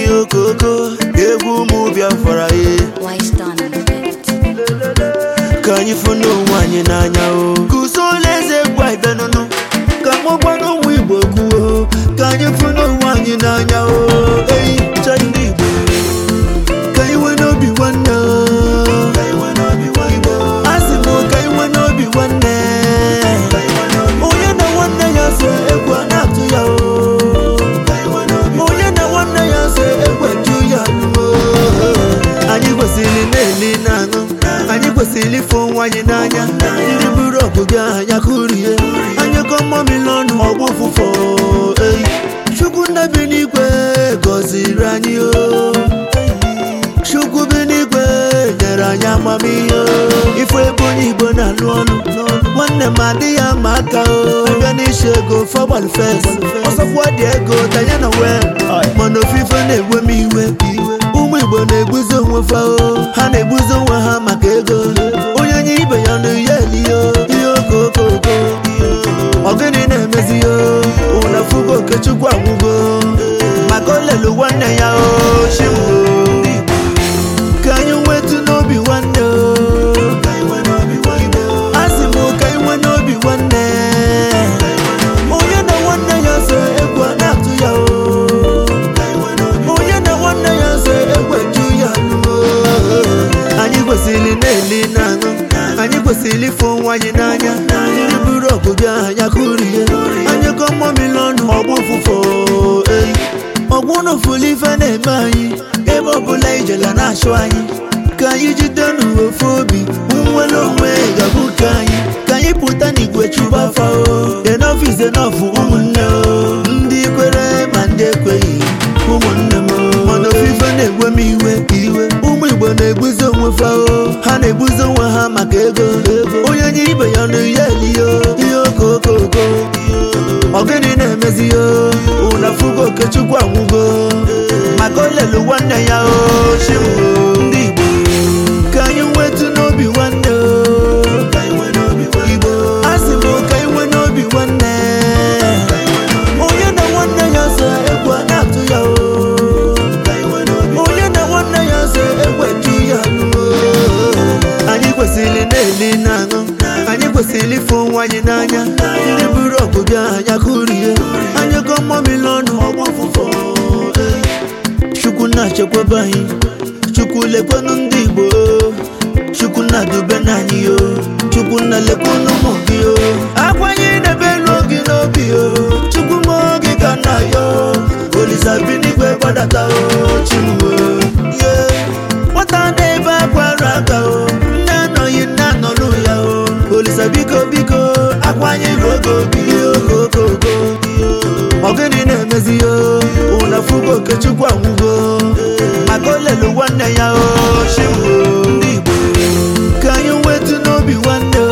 ihe okoko egwu ụmụ Biafra ye Wise done on the beat. ka anyị fụ n'onwe anyị n'anya o kụso ụlọ eze gwa ibenụnụ ka mụgwa n'ụmụ igbo kwuo ka anyị fụ n'onwe anyị n'anya o eyi cha ndị igbo ka anyị nwee n'obi nwanne o asị m ka anyị nwee n'obi nwanne onye na nwanne ya so egwu a na-atụ ya o onye na nwanne ya so egwu eju ya o anyị kwesịrị na-eli na-aṅụ anyị kwesịrị ịfụ nwa anyị n'anya ndị buru ọgụgụ anya kụrie anyị kọ mmamịrị ọnụ ọgbụ ụfụfọ eyi chukwu nna bi n'igwe gọziri anyị o chukwu bi n'igwe nyere anyị amamihe o ife ebe onye igbo na-alụ ọnụ nwanne m adịghị ama aka o abịa n'isi ego fọgbalụ fes ọsọkwa dị ego tanye na wel mana ofufe na-egwe m iwe ụmụ igbo na-egbuzi onwe fa o ha na-egbuzi onwe ha maka ego onye nye ibe ya nụ ya eliyo ihe okokoko ọgịnị na-emezi yo ụna fugo okechukwu anwụgo maka o lelu nwanne ya o chiwo ka anyị nwetu n'obi nwanne o asị m ka anyị nwee n'obi nwanne onye na nwanne ya so egwu a na-atụ ya o onye na nwanne ya so egwu eju ya o anyị kwesịrị na-eli na-aṅụ anyị kwesịrị ịfụ nwa anyị n'anya ndị buru ọgụgụ anya kụrie anyị kọ mmamịrị ọnụ ọgbụ ụfụfọ eyi ọgbụ n'ofulu ife na-eme anyị ebe ọbụla ijela na-achụ anyị ka anyị jide n'ofu obi nwere onwe ga-abụ nke anyị ka anyị pụta n'igwe chụba afa o enough is enough ụmụnne o ndị kwere ma ndị ekweghị ụmụnne m o. mana ofufe na-egwe m iwe iwe ụmụ igbo na-egbuzi onwe fa o ha na-egbuzi onwe ha maka ego onye nye ibe ya nụ ya eliyo ihe okokoko ọgịnị na-emezi yo ụna fugo okechukwu anwụgo maka o lelu nwanne ya o chiwo ndị igbo ka anyị nwetu n'obi nwanne o igbo asị m ka anyị nwee n'obi nwanne onye na nwanne ya so egwu a na-atụ ya o onye na nwanne ya so egwu eju ya o anyị kwesịrị na-eli na-aṅụ anyị kwesịrị ịfụ nwa anyị n'anya ndị buru ọgụgụ anya kụrie anyị kọ mmamịrị ọnụ ọgbụ ụfụfọ chukwu na-achekwaba anyị chukwu lekwanụ ndị igbo chukwu na-adube n'anyị o chukwu na-lekwanụ ụmụ gị o akwanye idebe elu gị n'obi o chukwu ma oge ka nna ya o olisa bi n'igwe gbadata o chimuo ye nwata na-ebe akwara aka o nne anọghị nne anọlụ ya o olisa biko biko akwanye oge obi okokoko ọgịnị na-emezi yo ụna fugo okechukwu anwụgo maka o lelu nwanne ya o chiwo ndị igbo ka anyị nwetu n'obi nwanne